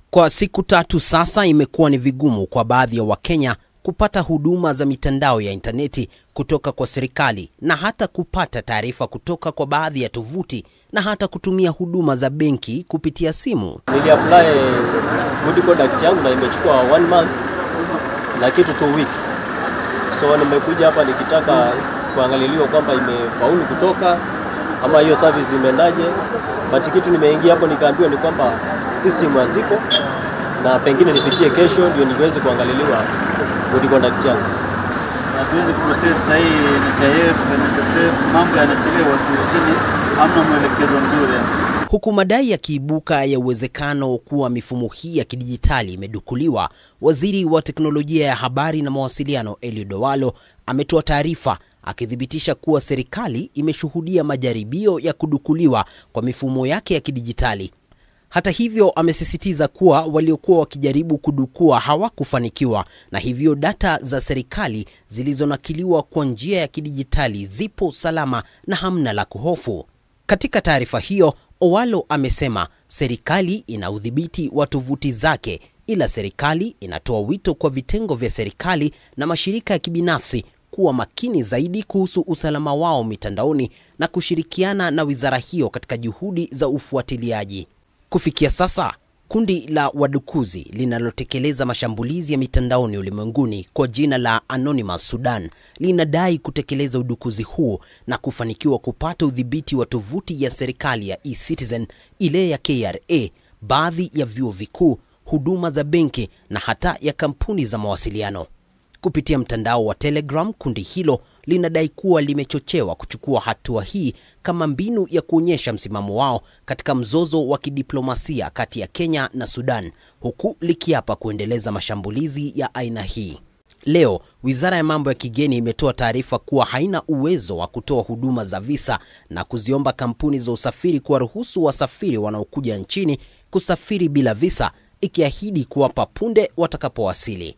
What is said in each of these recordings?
Kwa siku tatu sasa imekuwa ni vigumu kwa baadhi ya Wakenya kupata huduma za mitandao ya intaneti kutoka kwa serikali na hata kupata taarifa kutoka kwa baadhi ya tovuti na hata kutumia huduma za benki kupitia simu. Niliapply good conduct yangu na imechukua one month na kitu two weeks, so nimekuja hapa nikitaka kuangaliliwa kwamba imefaulu kutoka ama hiyo service imeendaje, but kitu nimeingia hapo nikaambiwa ni kwamba system haziko na pengine nipitie kesho ndio niweze kuangaliliwa good conduct yangu. hatuwezi kuprocess sasa hii NHIF, NSSF, mambo yanachelewa tu, lakini hamna mwelekezo mzuri yani. Huku madai yakiibuka ya uwezekano kuwa mifumo hii ya kidijitali imedukuliwa, waziri wa teknolojia ya habari na mawasiliano Eliud Owalo ametoa taarifa akithibitisha kuwa serikali imeshuhudia majaribio ya kudukuliwa kwa mifumo yake ya kidijitali. Hata hivyo, amesisitiza kuwa waliokuwa wakijaribu kudukua hawakufanikiwa na hivyo data za serikali zilizonakiliwa kwa njia ya kidijitali zipo salama na hamna la kuhofu. Katika taarifa hiyo, Owalo amesema serikali ina udhibiti wa tovuti zake, ila serikali inatoa wito kwa vitengo vya serikali na mashirika ya kibinafsi kuwa makini zaidi kuhusu usalama wao mitandaoni na kushirikiana na wizara hiyo katika juhudi za ufuatiliaji. Kufikia sasa, kundi la wadukuzi linalotekeleza mashambulizi ya mitandaoni ulimwenguni kwa jina la Anonymous Sudan linadai kutekeleza udukuzi huu na kufanikiwa kupata udhibiti wa tovuti ya serikali ya eCitizen, ile ya KRA, baadhi ya vyuo vikuu, huduma za benki na hata ya kampuni za mawasiliano. Kupitia mtandao wa Telegram, kundi hilo linadai kuwa limechochewa kuchukua hatua hii kama mbinu ya kuonyesha msimamo wao katika mzozo wa kidiplomasia kati ya Kenya na Sudan, huku likiapa kuendeleza mashambulizi ya aina hii. Leo wizara ya mambo ya kigeni imetoa taarifa kuwa haina uwezo wa kutoa huduma za visa na kuziomba kampuni za usafiri kuwaruhusu wasafiri wanaokuja nchini kusafiri bila visa, ikiahidi kuwapa punde watakapowasili.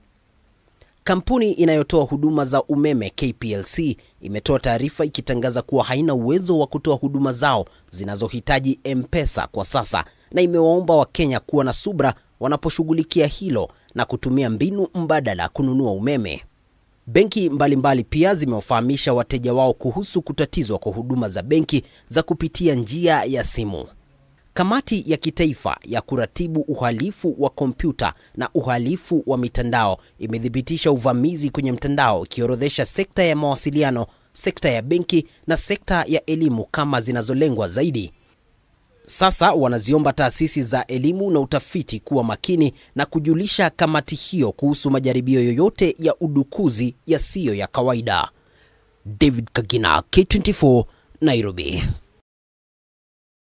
Kampuni inayotoa huduma za umeme KPLC imetoa taarifa ikitangaza kuwa haina uwezo wa kutoa huduma zao zinazohitaji M-Pesa kwa sasa na imewaomba Wakenya kuwa na subra wanaposhughulikia hilo na kutumia mbinu mbadala kununua umeme. Benki mbalimbali mbali pia zimewafahamisha wateja wao kuhusu kutatizwa kwa huduma za benki za kupitia njia ya simu. Kamati ya kitaifa ya kuratibu uhalifu wa kompyuta na uhalifu wa mitandao imethibitisha uvamizi kwenye mtandao ikiorodhesha sekta ya mawasiliano, sekta ya benki na sekta ya elimu kama zinazolengwa zaidi. Sasa wanaziomba taasisi za elimu na utafiti kuwa makini na kujulisha kamati hiyo kuhusu majaribio yoyote ya udukuzi yasiyo ya kawaida. David Kagina, K24, Nairobi.